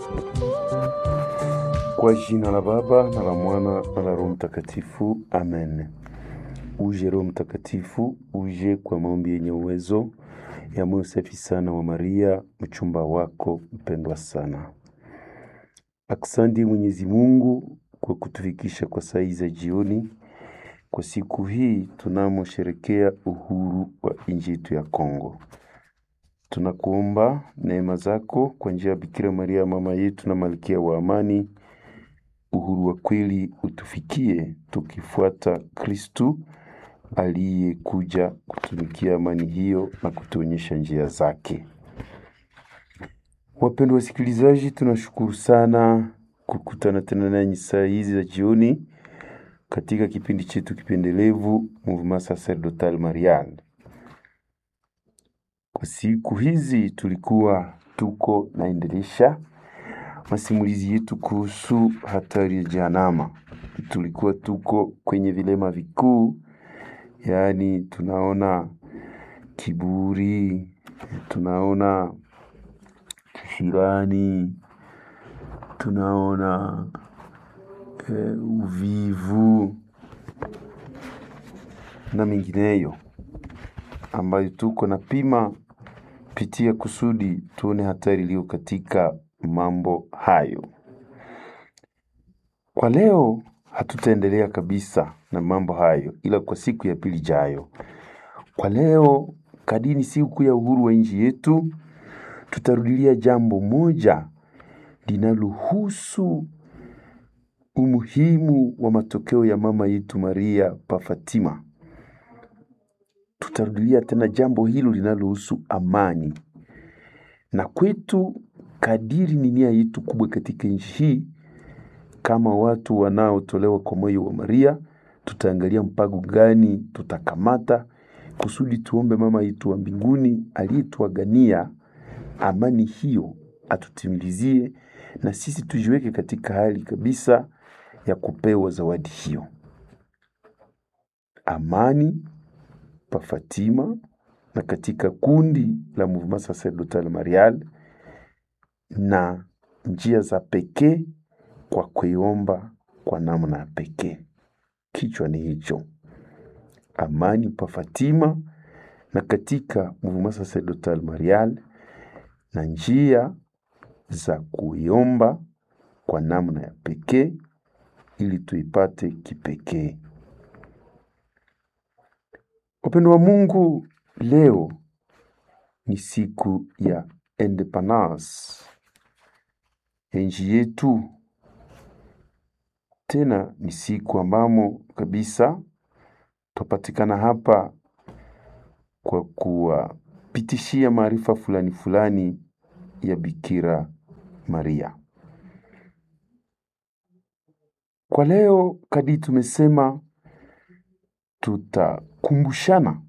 Kwa jina la Baba na la Mwana na la Roho Mtakatifu, amen. Uje Roho Mtakatifu, uje kwa maombi yenye uwezo ya moyo safi sana wa Maria, mchumba wako mpendwa sana. Aksanti Mwenyezi Mungu kwa kutufikisha kwa saa hii za jioni, kwa siku hii tunamosherekea uhuru wa nchi yetu ya Kongo. Tunakuomba neema zako kwa njia ya Bikira Maria mama yetu na malkia wa amani, uhuru wa kweli utufikie tukifuata Kristu aliyekuja kutumikia amani hiyo na kutuonyesha njia zake. Wapendwa wasikilizaji, tunashukuru sana kukutana tena nanyi saa hizi za jioni katika kipindi chetu kipendelevu Mouvement Sacerdotal Marial. Kwa siku hizi tulikuwa tuko naendelesha masimulizi yetu kuhusu hatari ya Jehanamu. Tulikuwa tuko kwenye vilema vikuu, yaani tunaona kiburi, tunaona kisirani, tunaona eh, uvivu na mengineyo ambayo tuko na pima pitia kusudi tuone hatari iliyo katika mambo hayo. Kwa leo hatutaendelea kabisa na mambo hayo, ila kwa siku ya pili jayo. Kwa leo, kadini siku ya uhuru wa nchi yetu, tutarudilia jambo moja linalohusu umuhimu wa matokeo ya mama yetu Maria pa Fatima. Tutarudilia tena jambo hilo linalohusu amani, na kwetu kadiri ni nia yetu kubwa katika nchi hii, kama watu wanaotolewa kwa moyo wa Maria, tutaangalia mpango gani tutakamata kusudi tuombe mama yetu wa mbinguni aliyetuagania amani hiyo atutimilizie, na sisi tujiweke katika hali kabisa ya kupewa zawadi hiyo, amani pa Fatima na katika kundi la Mouvement Sacerdotal Marial na njia za pekee kwa kuiomba kwa namna ya pekee. Kichwa ni hicho, amani pa Fatima na katika Mouvement Sacerdotal Marial na njia za kuiomba kwa namna ya pekee ili tuipate kipekee. Wapendo wa Mungu, leo ni siku ya independence ya nchi yetu. Tena ni siku ambamo kabisa twapatikana hapa kwa kuwapitishia maarifa fulani fulani ya Bikira Maria. Kwa leo kadi tumesema tutakumbushana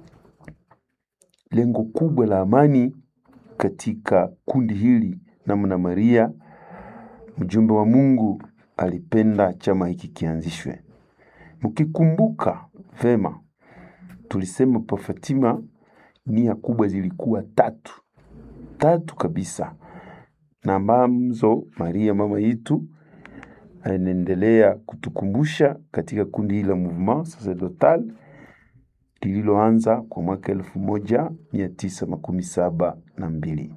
lengo kubwa la amani katika kundi hili, namna Maria mjumbe wa Mungu alipenda chama hiki kianzishwe. Mkikumbuka vema, tulisema pa Fatima nia kubwa zilikuwa tatu tatu kabisa, na ambazo Maria mama yetu anaendelea kutukumbusha katika kundi hili la Mouvement Sacerdotal lililoanza kwa mwaka elfu moja mia tisa makumi saba na mbili.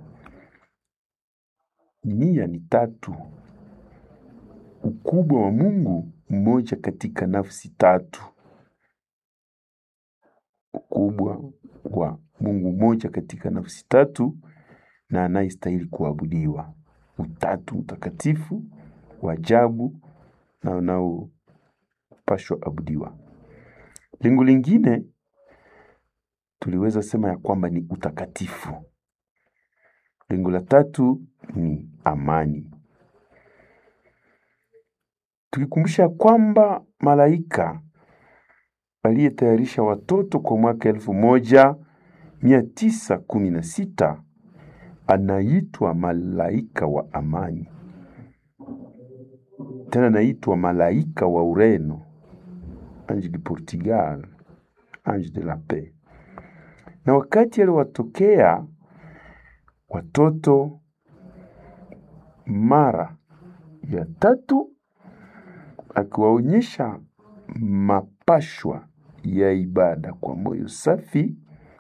Nia ni tatu: ukubwa wa Mungu mmoja katika nafsi tatu, ukubwa wa Mungu mmoja katika nafsi tatu na anayestahili kuabudiwa, utatu mtakatifu wa ajabu na unaopashwa abudiwa. Lengo lingine tuliweza sema ya kwamba ni utakatifu. Lengo la tatu ni amani, tukikumbusha kwamba malaika aliyetayarisha watoto kwa mwaka elfu moja mia tisa kumi na sita anaitwa malaika wa amani, tena anaitwa malaika wa Ureno, ange de Portugal, ange de la paix. Na wakati aliwatokea watoto mara ya tatu akiwaonyesha mapashwa ya ibada kwa moyo safi,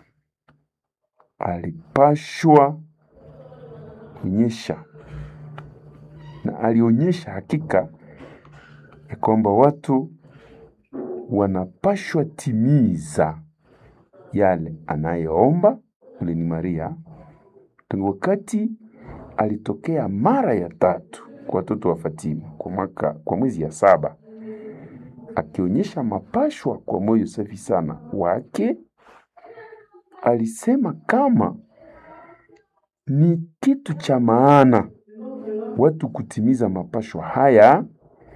alipashwa onyesha na alionyesha hakika ya kwamba watu wanapashwa timiza yale anayoomba. Ule ni Maria tangu wakati alitokea mara ya tatu kwa watoto wa Fatima kwa mwaka kwa mwezi ya saba, akionyesha mapashwa kwa moyo safi sana wake. Alisema kama ni kitu cha maana watu kutimiza mapashwa haya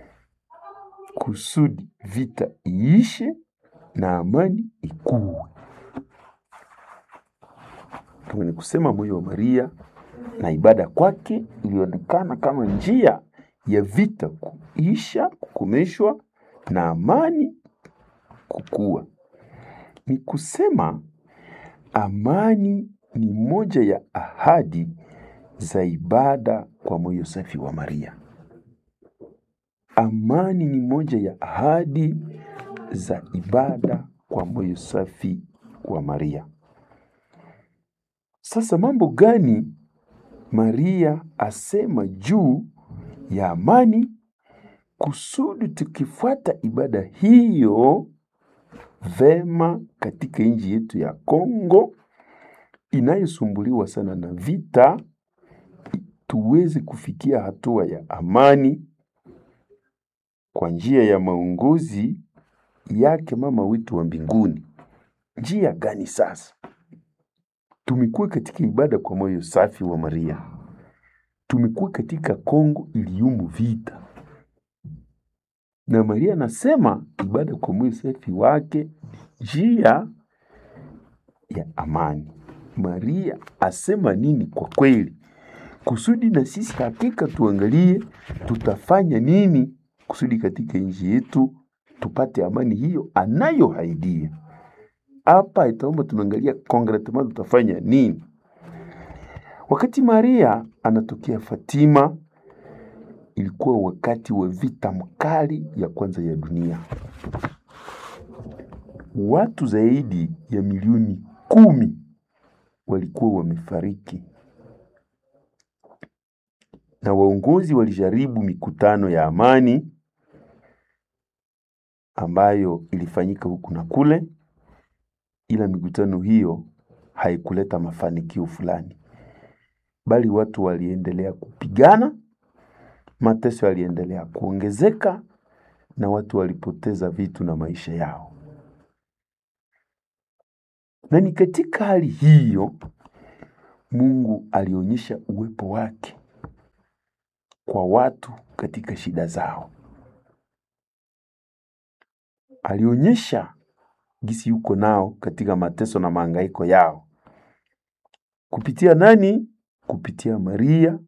kusudi vita iishe na amani ikuwe. Kama ni kusema moyo wa Maria na ibada kwake ilionekana kama njia ya vita kuisha, kukomeshwa na amani kukua. Ni kusema amani ni moja ya ahadi za ibada kwa moyo safi wa Maria. Amani ni moja ya ahadi za ibada kwa moyo safi wa Maria. Sasa mambo gani Maria asema juu ya amani kusudi tukifuata ibada hiyo vema katika nchi yetu ya Kongo inayosumbuliwa sana na vita, tuweze kufikia hatua ya amani kwa njia ya maongozi yake mama wetu wa mbinguni. Njia gani sasa? Tumekuwa katika ibada kwa moyo safi wa Maria, tumekuwa katika Kongo iliumu vita, na Maria anasema ibada kwa moyo safi wake njia ya amani. Maria asema nini kwa kweli, kusudi na sisi hakika tuangalie tutafanya nini kusudi katika nchi yetu tupate amani hiyo anayohaidia. Hapa itaomba tunaangalia konkretement tutafanya nini. Wakati Maria anatokea Fatima, ilikuwa wakati wa vita mkali ya kwanza ya dunia. Watu zaidi ya milioni kumi walikuwa wamefariki, na waongozi walijaribu mikutano ya amani ambayo ilifanyika huku na kule, ila mikutano hiyo haikuleta mafanikio fulani, bali watu waliendelea kupigana, mateso yaliendelea kuongezeka, na watu walipoteza vitu na maisha yao. Na ni katika hali hiyo Mungu alionyesha uwepo wake kwa watu katika shida zao. Alionyesha gisi yuko nao katika mateso na mahangaiko yao. Kupitia nani? Kupitia Maria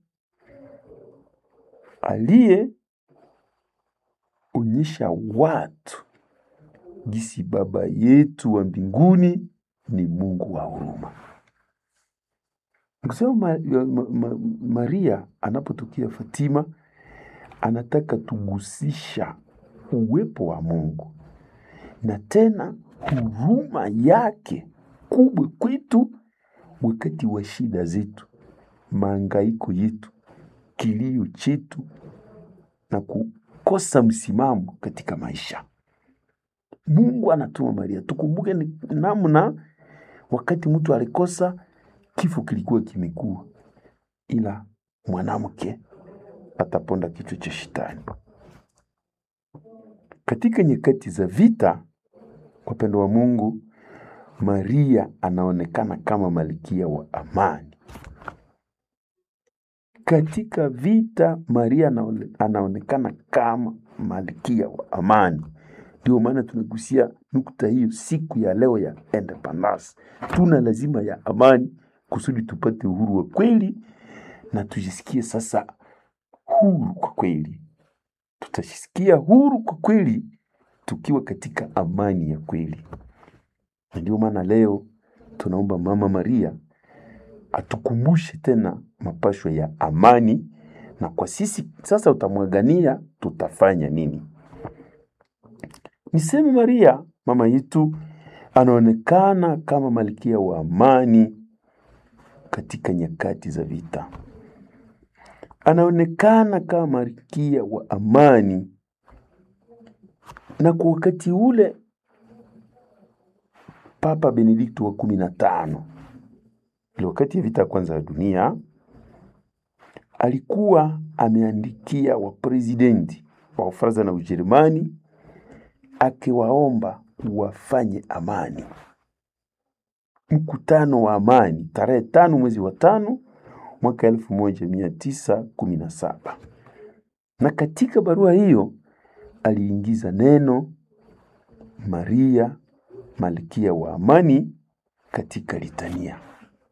aliyeonyesha watu gisi Baba yetu wa mbinguni ni Mungu wa huruma. Nikusema ma, ma, ma, Maria anapotokea Fatima anataka tugusisha uwepo wa Mungu na tena huruma yake kubwa kwetu wakati wa shida zetu, maangaiko yetu, kilio chetu na kukosa msimamo katika maisha. Mungu anatuma Maria. Tukumbuke ni namna wakati mtu alikosa, kifo kilikuwa kimekuwa, ila mwanamke ataponda kichwa cha shetani. Katika nyakati za vita, wapendo wa Mungu, Maria anaonekana kama malkia wa amani. Katika vita, Maria anaone, anaonekana kama malkia wa amani. Ndio maana tunagusia nukta hiyo siku ya leo ya Independence. Tuna lazima ya amani kusudi tupate uhuru wa kweli na tujisikie sasa huru kwa kweli. Tutajisikia huru kwa kweli tukiwa katika amani ya kweli. Na ndio maana leo tunaomba Mama Maria atukumbushe tena mapashwa ya amani na kwa sisi sasa utamwagania, tutafanya nini? Niseme Maria mama yetu anaonekana kama malkia wa amani katika nyakati za vita, anaonekana kama malkia wa amani, na kwa wakati ule Papa Benedikto wa kumi na tano ile wakati ya vita ya kwanza ya dunia alikuwa ameandikia waprezidenti wa Ufaransa na Ujerumani akiwaomba wafanye amani, mkutano wa amani tarehe tano mwezi wa tano mwaka elfu moja mia tisa kumi na saba na katika barua hiyo aliingiza neno Maria malkia wa amani katika litania.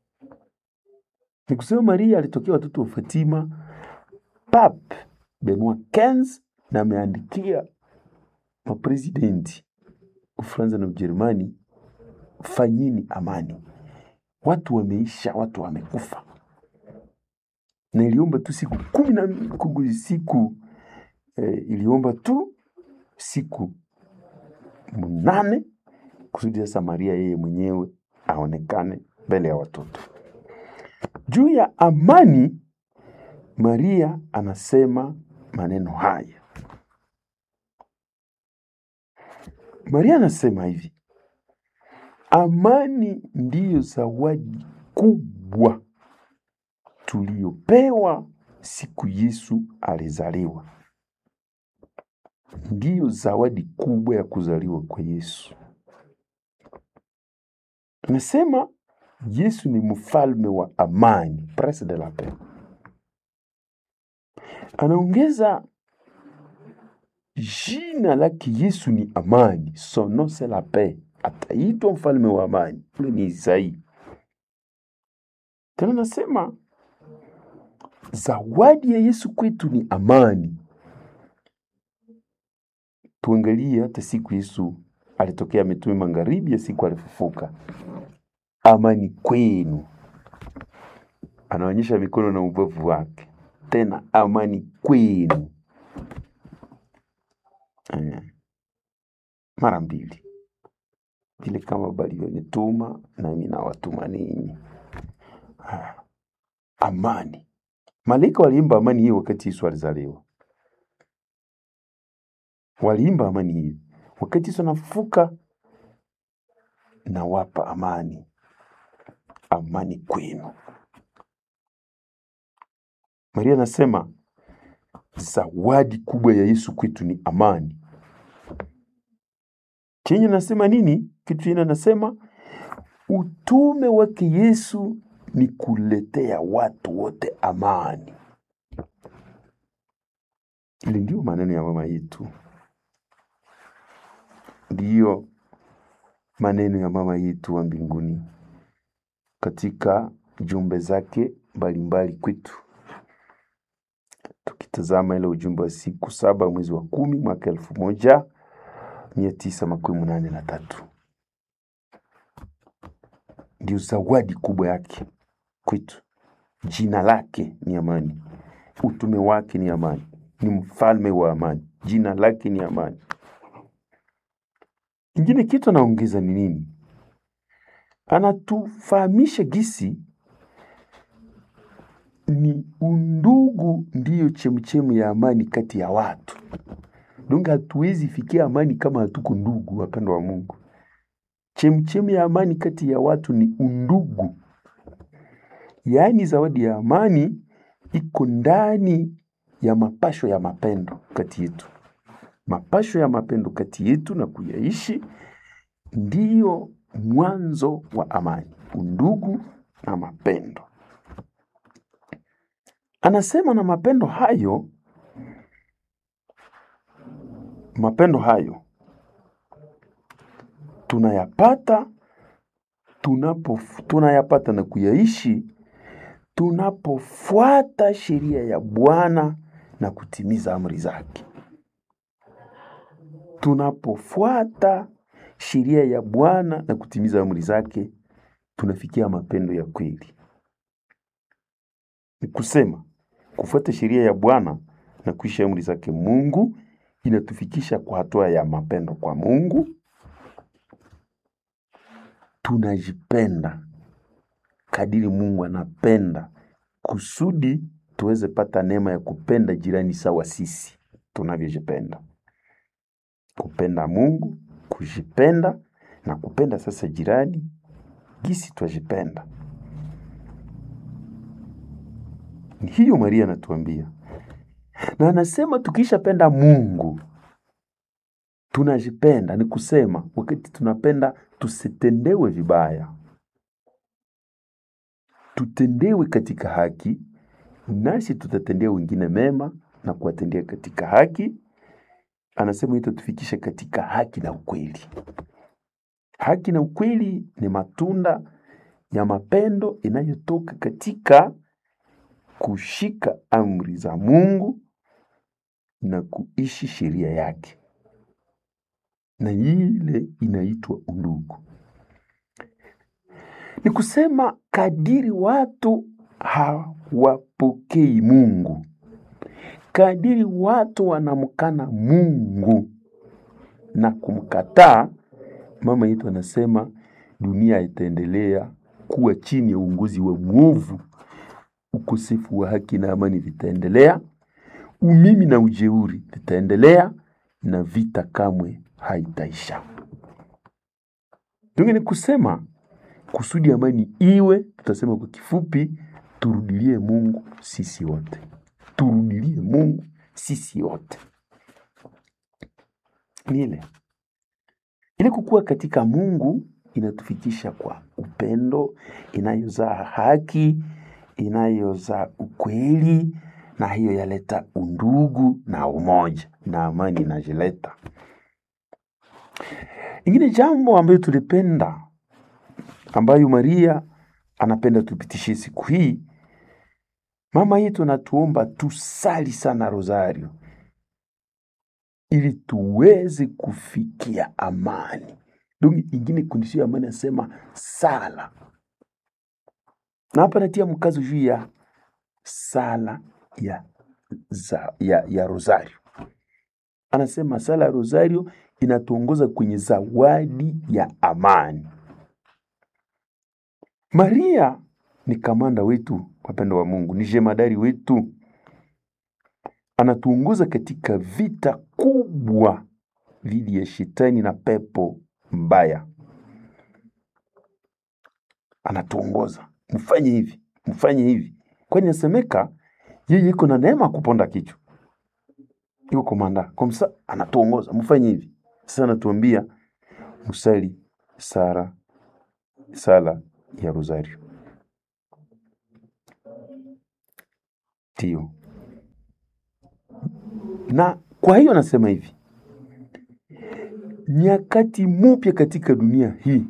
Ni kusema Maria alitokea watoto wa Fatima, Pape Benoit XV na ameandikia maprezidenti Ufaransa na Ujerumani, fanyeni amani, watu wameisha, watu wamekufa. Na iliomba tu siku kumi na kugu- siku eh, iliomba tu siku mnane kusudi sasa Maria yeye mwenyewe aonekane mbele ya watoto. Juu ya amani, Maria anasema maneno haya. Maria anasema hivi: amani ndiyo zawadi kubwa tuliyopewa siku Yesu alizaliwa. Ndiyo zawadi kubwa ya kuzaliwa kwa Yesu. Anasema Yesu ni mfalme wa amani, prince de la paix. Anaongeza jina lake Yesu ni amani, son nom c'est la paix. Ataitwa mfalme wa amani, ule ni Isaia. Tena anasema zawadi ya Yesu kwetu ni amani. Tuangalie hata siku Yesu alitokea mitume magharibi ya siku alifufuka, amani kwenu. Anaonyesha mikono na ubavu wake, tena amani kwenu. Eh, mara mbili vile kama balivyonituma nami nawatuma ninyi. Ah, Amani. Malaika waliimba amani hiyo wakati Yesu alizaliwa, waliimba amani hiyo wakati Yesu anafufuka. Nawapa amani, amani kwenu. Maria anasema zawadi kubwa ya Yesu kwetu ni amani. Chenye nasema nini? Kitu chenye nasema utume wake Yesu ni kuletea watu wote amani. Ili ndio maneno ya mama yetu, ndiyo maneno ya mama yetu wa mbinguni katika jumbe zake mbalimbali kwetu. Tukitazama ile ujumbe wa siku saba mwezi wa kumi mwaka elfu moja mia tisa makumi munane na tatu ndio zawadi kubwa yake kwetu. Jina lake ni amani, utume wake ni amani, ni mfalme wa amani, jina lake ni amani. Ingine kitu anaongeza ni nini? Anatufahamisha gisi ni undugu ndiyo chemchemu ya amani kati ya watu. Donge hatuwezi fikia amani kama hatuko ndugu, wapendwa wa Mungu. Chemchemu ya amani kati ya watu ni undugu, yaani zawadi ya amani iko ndani ya mapasho ya mapendo kati yetu. Mapasho ya mapendo kati yetu na kuyaishi ndiyo mwanzo wa amani, undugu na mapendo. Anasema na mapendo hayo, mapendo hayo tunayapata tunapo tunayapata na kuyaishi tunapofuata sheria ya Bwana na kutimiza amri zake. Tunapofuata sheria ya Bwana na kutimiza amri zake, tunafikia mapendo ya kweli. Ni kusema kufuata sheria ya Bwana na kuishi amri zake Mungu inatufikisha kwa hatua ya mapendo kwa Mungu. Tunajipenda kadiri Mungu anapenda, kusudi tuweze pata neema ya kupenda jirani sawa sisi tunavyojipenda. Kupenda Mungu, kujipenda na kupenda sasa jirani gisi twajipenda. Ni hiyo Maria anatuambia, na anasema tukishapenda Mungu tunajipenda. Ni kusema wakati tunapenda tusitendewe vibaya, tutendewe katika haki, nasi tutatendea wengine mema na kuwatendea katika haki. Anasema itatufikisha katika haki na ukweli. Haki na ukweli ni matunda ya mapendo inayotoka katika kushika amri za Mungu na kuishi sheria yake, na ile inaitwa undugu. Ni kusema kadiri watu hawapokei Mungu, kadiri watu wanamkana Mungu na kumkataa, mama yetu anasema dunia itaendelea kuwa chini ya uongozi wa mwovu. Ukosefu wa haki na amani vitaendelea, umimi na ujeuri vitaendelea, na vita kamwe haitaisha. Tunge ni kusema kusudi amani iwe, tutasema kwa kifupi, turudilie Mungu sisi wote, turudilie Mungu sisi wote. Ni ile ile kukua katika Mungu inatufikisha kwa upendo inayozaa haki, inayozaa ukweli, na hiyo yaleta undugu na umoja na amani inajileta. Ingine jambo ambayo tulipenda ambayo Maria anapenda tupitishie siku hii, mama yetu anatuomba tusali sana rosario ili tuweze kufikia amani. Dungi ingine kondisio ya amani anasema sala, na hapa natia mkazo juu ya sala ya, za, ya, ya rosario. Anasema sala ya rosario inatuongoza kwenye zawadi ya amani. Maria ni kamanda wetu, wapendo wa Mungu, ni jemadari wetu, anatuongoza katika vita kubwa dhidi ya shetani na pepo mbaya. Anatuongoza, mfanye hivi, mfanye hivi, kwani nasemeka yeye iko na neema ya kuponda kichwa, iko komanda komsa, anatuongoza mfanye hivi. Sasa anatuambia musali sara sala ya rosario. Ndio, na kwa hiyo anasema hivi, nyakati mupya katika dunia hii,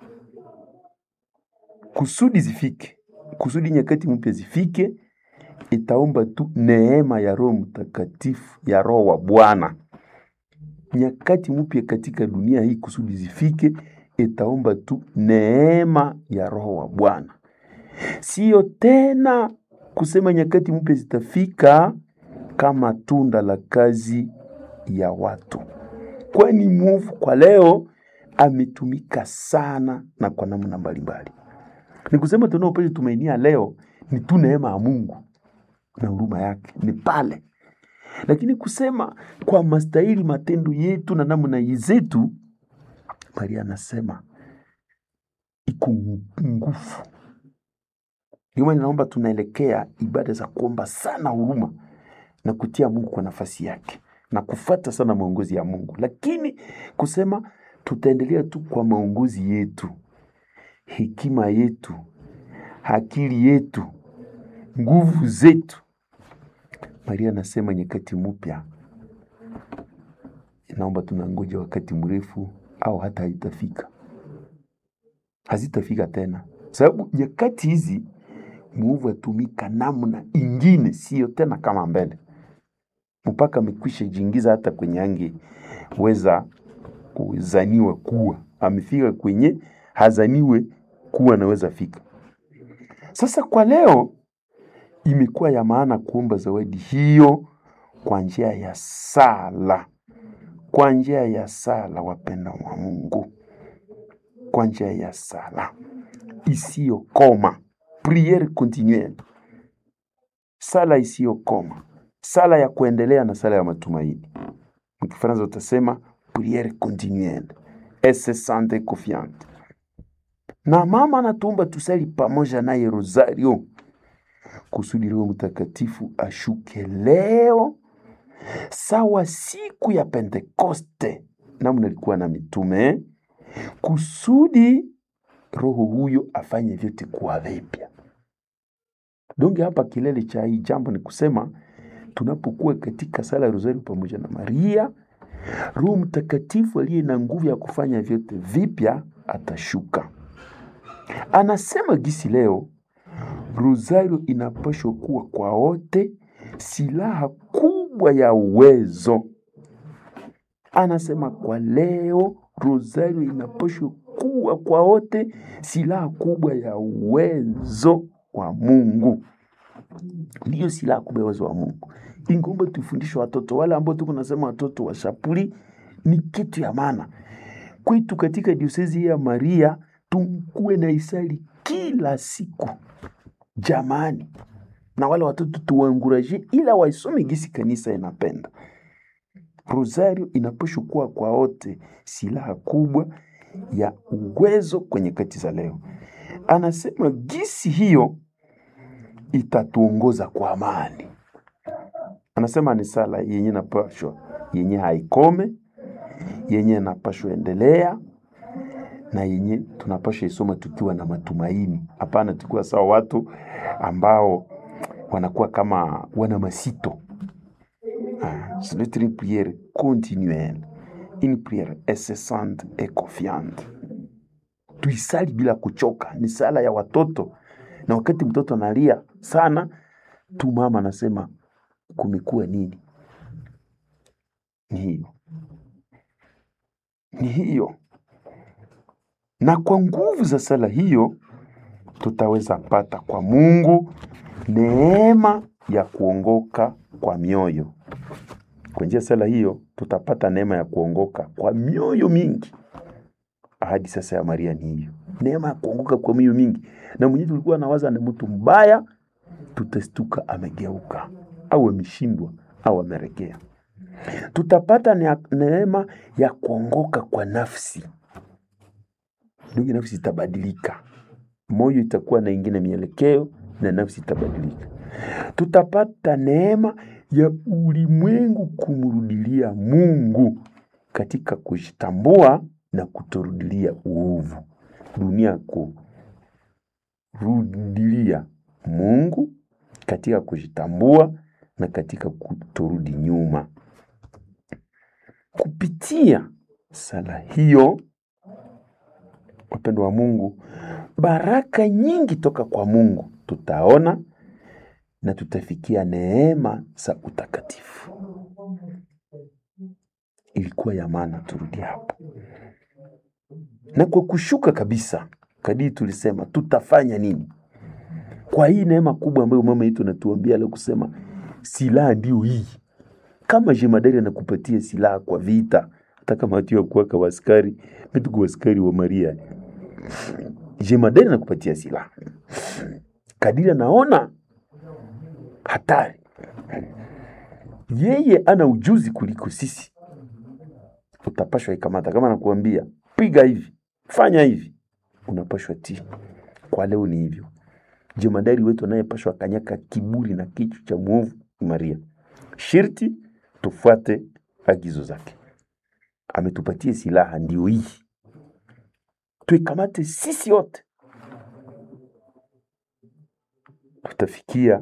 kusudi zifike, kusudi nyakati mpya zifike, itaomba tu neema ya Roho Mtakatifu, ya Roho wa Bwana. Nyakati mpya katika dunia hii, kusudi zifike, itaomba tu neema ya Roho wa Bwana, siyo tena kusema nyakati mpya zitafika kama tunda la kazi ya watu, kwani mwovu kwa leo ametumika sana na kwa namna mbalimbali. Ni kusema tunaopasha tumainia leo ni tu neema ya Mungu na huruma yake ni pale, lakini kusema kwa mastahili matendo yetu na namna zetu, Maria anasema iko nguvu. Ndio maana naomba tunaelekea ibada za kuomba sana huruma na kutia Mungu kwa nafasi yake na kufata sana maongozi ya Mungu, lakini kusema tutaendelea tu kwa maongozi yetu, hekima yetu, akili yetu, nguvu zetu. Maria anasema nyakati mpya, inaomba tunangoja wakati mrefu au hata haitafika, hazitafika tena, sababu nyakati hizi mwovu atumika namna ingine, siyo tena kama mbele, mpaka amekwisha jiingiza hata kwenye angeweza kuzaniwa kuwa amefika kwenye hazaniwe kuwa anaweza fika. Sasa kwa leo imekuwa ya maana kuomba zawadi hiyo kwa njia ya sala, kwa njia ya sala, wapenda wa Mungu, kwa njia ya sala isiyokoma, priere continuelle, sala isiyokoma, sala ya kuendelea na sala ya matumaini. Mkifaransa utasema priere continuelle incessante et confiante. Na mama anatuomba tusali pamoja naye rosario kusudi Roho Mtakatifu ashuke leo sawa siku ya Pentekoste, namna ilikuwa na mitume, kusudi Roho huyo afanye vyote kuwa vipya. Donge hapa kilele cha hii jambo ni kusema tunapokuwa katika sala ya rosario pamoja na Maria, Roho Mtakatifu aliye na nguvu ya kufanya vyote vipya atashuka. Anasema gisi leo rosario inapaswa kuwa kwa wote silaha kubwa ya uwezo. Anasema kwa leo rosario inapaswa kuwa kwa wote silaha kubwa ya uwezo wa Mungu, ndiyo silaha kubwa ya uwezo wa Mungu. Ingomba tufundishe watoto wale ambao tuko nasema watoto wa shapuli, ni kitu ya maana kwetu katika diosezi ya Maria, tukuwe na isali kila siku jamani, na wale watoto tuwaanguraje, ila waisome gisi kanisa inapenda. Rosario inapaswa kuwa kwa wote silaha kubwa ya uwezo kwenye kati za leo. Anasema gisi hiyo itatuongoza kwa amani. Anasema ni sala yenye napashwa yenye haikome, yenye napashwa endelea na yenye tunapasha isoma tukiwa na matumaini. Hapana, tukiwa sawa watu ambao wanakuwa kama wana masito. Ah, ce doit être une prière continuelle, une prière incessante et confiante. Tuisali bila kuchoka, ni sala ya watoto, na wakati mtoto analia sana tu, mama anasema kumekuwa nini? Ni hiyo, ni hiyo na kwa nguvu za sala hiyo tutaweza pata kwa Mungu neema ya kuongoka kwa mioyo. Kwa njia sala hiyo tutapata neema ya kuongoka kwa mioyo mingi. Ahadi sasa ya Maria ni hiyo, neema ya kuongoka kwa mioyo mingi. Na mwenyewe tulikuwa nawaza ni mtu mbaya, tutastuka amegeuka au ameshindwa au ameregea. Tutapata neema ya kuongoka kwa nafsi ndugu, nafsi itabadilika, moyo itakuwa na ingine mielekeo na nafsi itabadilika. Tutapata neema ya ulimwengu kumrudilia Mungu katika kujitambua na kutorudilia uovu, dunia kurudilia Mungu katika kujitambua na katika kutorudi nyuma. Kupitia sala hiyo wapendo wa Mungu, baraka nyingi toka kwa Mungu tutaona na tutafikia neema za utakatifu. Ilikuwa ya maana turudi hapo, na kwa kushuka kabisa, kadiri tulisema, tutafanya nini kwa hii neema kubwa ambayo mama yetu anatuambia leo, kusema silaha ndio hii. Kama jemadari anakupatia silaha kwa vita, hata kama hatiwa kuwaka waskari metuku waskari wa Maria jemadari anakupatia silaha kadiri anaona hatari. Yeye ana ujuzi kuliko sisi, utapashwa ikamata. Kama nakuambia piga hivi, fanya hivi, unapashwa tii. Kwa leo ni hivyo, jemadari wetu anayepashwa kanyaka kiburi na kichwa cha mwovu Maria, shirti tufuate agizo zake. Ametupatia silaha, ndio hii tuikamate sisi wote, tutafikia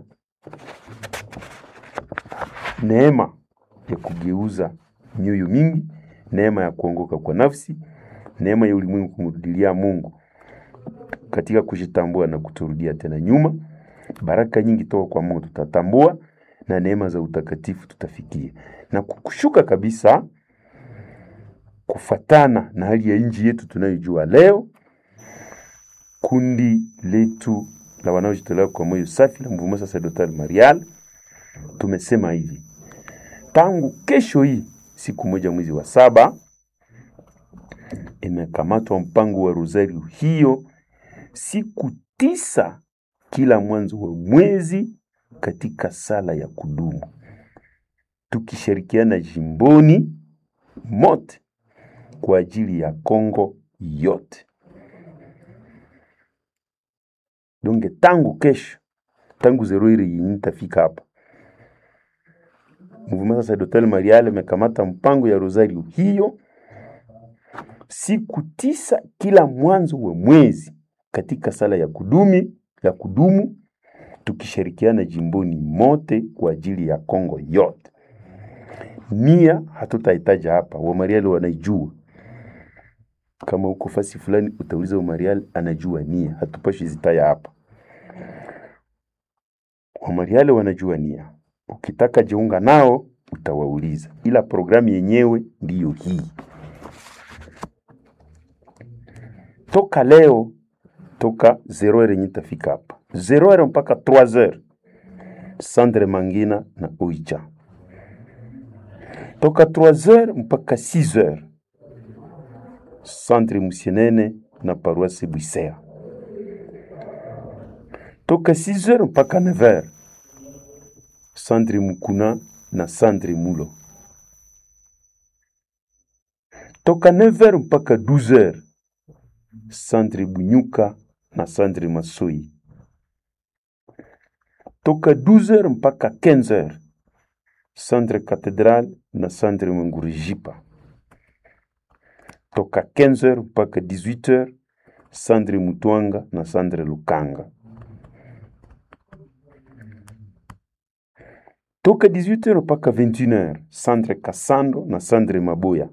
neema ya kugeuza mioyo mingi, neema ya kuongoka kwa nafsi, neema ya ulimwengu kumrudilia Mungu katika kujitambua na kuturudia tena nyuma. Baraka nyingi toka kwa Mungu tutatambua, na neema za utakatifu tutafikia, na kushuka kabisa kufatana na hali ya nchi yetu tunayojua leo, kundi letu la wanaojitolea kwa moyo safi la Mouvement Sacerdotal Marial tumesema hivi, tangu kesho hii siku moja mwezi wa saba imekamatwa mpango wa rosario hiyo siku tisa kila mwanzo wa mwezi katika sala ya kudumu, tukishirikiana jimboni mote kwa ajili ya Kongo yote. Donge tangu kesho, tangu zero ile yenye nitafika hapa, Mouvement Sacerdotal Marial imekamata mpango ya rosario hiyo siku tisa kila mwanzo wa mwezi katika sala ya kudumi ya kudumu tukishirikiana jimboni mote kwa ajili ya Kongo yote. Nia hatutahitaja hapa, Wamariali wanaijua. Kama uko fasi fulani utauliza Wamariali, anajua nia, hatupashi zitaya hapa. Wamariali wanajua nia, ukitaka jiunga nao utawauliza, ila programu yenyewe ndiyo hii. Toka leo, toka zero heure yenye tafika hapa zero heure mpaka 3 heures Sandre Mangina na Oicha, toka 3 heures mpaka 6 heures Centre Musienene na Paroisse Bwisea, toka 6 heures mpaka 9 heures Centre Mukuna na Centre Mulo, toka 9 heures mpaka 12 heures Centre Bunyuka na Centre Masoi, toka 12 heures mpaka 15 heures Centre Cathédrale na Centre Mangurijipa, toka 15 heures mpaka 18 heures Centre Mutwanga na Centre Lukanga, toka 18 heures mpaka 21 heures Centre Kasando na Centre Maboya,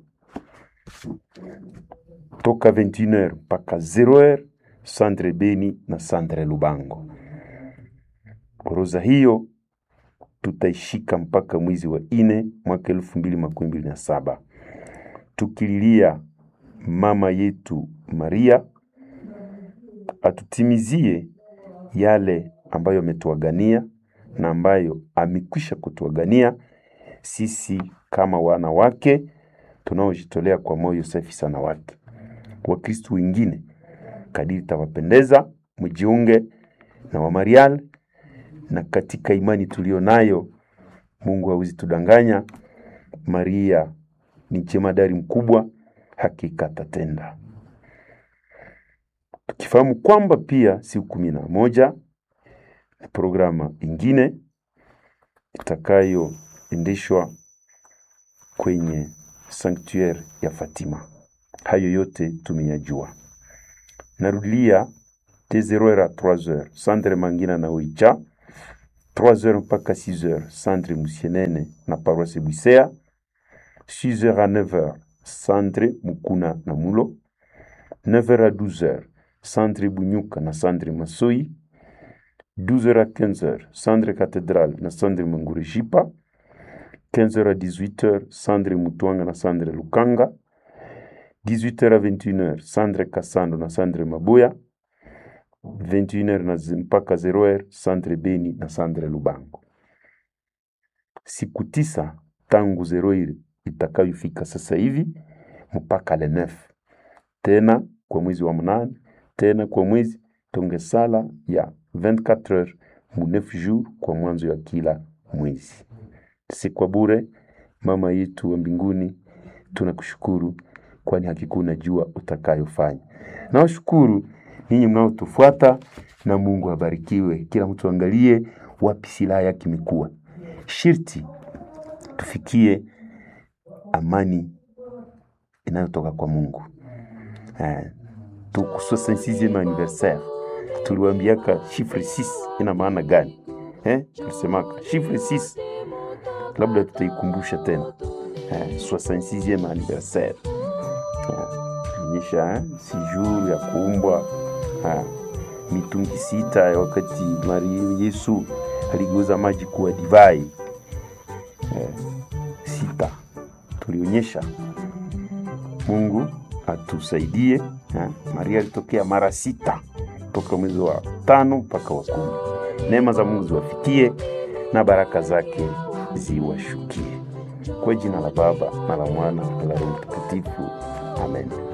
toka 21 heures mpaka 0 heures Centre Beni na Centre Lubango. Orodha hiyo tutaishika mpaka mwezi wa ine mwaka elfu mbili makumi mbili na saba tukililia mama yetu Maria atutimizie yale ambayo ametuagania na ambayo amekwisha kutuagania sisi kama wana wake tunaojitolea kwa moyo safi sana wake. Wakristu wengine kadiri tawapendeza, mjiunge na Wamarial na katika imani tulio nayo, Mungu hawezi tudanganya. Maria ni jemadari mkubwa, hakika atatenda. Tukifahamu kwamba pia siku kumi na moja ni programa ingine itakayoendeshwa kwenye sanctuaire ya Fatima. Hayo yote tumeyajua. Narudia de 0 heures à 3 heures Centre Mangina na Oicha 3 heures mpaka 6 heures Centre Musienene na Paroisse Bwisea 6 heures à 9 heures Centre Mukuna na Mulo 9 heures à 12 heures Centre Bunyuka na Centre Masoi 12 heures à 15 heures Centre Cathédrale na Centre Mangurijipa 15 heures à 18 heures Centre Mutwanga na Centre Lukanga 18h à 21h Centre Kasando na Centre Maboya 21h na zi- mpaka 0h Centre Beni na Centre Lubango. Siku tisa tangu zero ile itakayofika sasa hivi mpaka le 9 tena kwa mwezi wa mnane tena kwa mwezi tonge sala ya 24 heures mu 9 jours kwa mwanzo ya kila mwezi. Si kwa bure, mama yetu wa mbinguni, tunakushukuru kwani hakika unajua utakayofanya. Nawashukuru ninyi mnaotufuata, na Mungu abarikiwe. Kila mtu angalie wapi silaha yake imekuwa. Shirti tufikie amani inayotoka kwa Mungu. Eh, tuko 66e anniversaire, tuliwaambiaka chiffre 6 ina maana gani? Eh, tulisemaka chiffre 6 labda tutaikumbusha tena eh, 66e anniversaire onyesha eh, si jour ya kuumbwa eh, mitungi sita ya wakati Maria Yesu aligeuza maji kuwa divai eh, sita tulionyesha. Mungu atusaidie eh, Maria alitokea mara sita toka mwezi wa tano mpaka wa kumi. Neema za Mungu ziwafikie na baraka zake ziwashukie. Kwa jina la Baba na la Mwana na la Roho Mtakatifu, amen.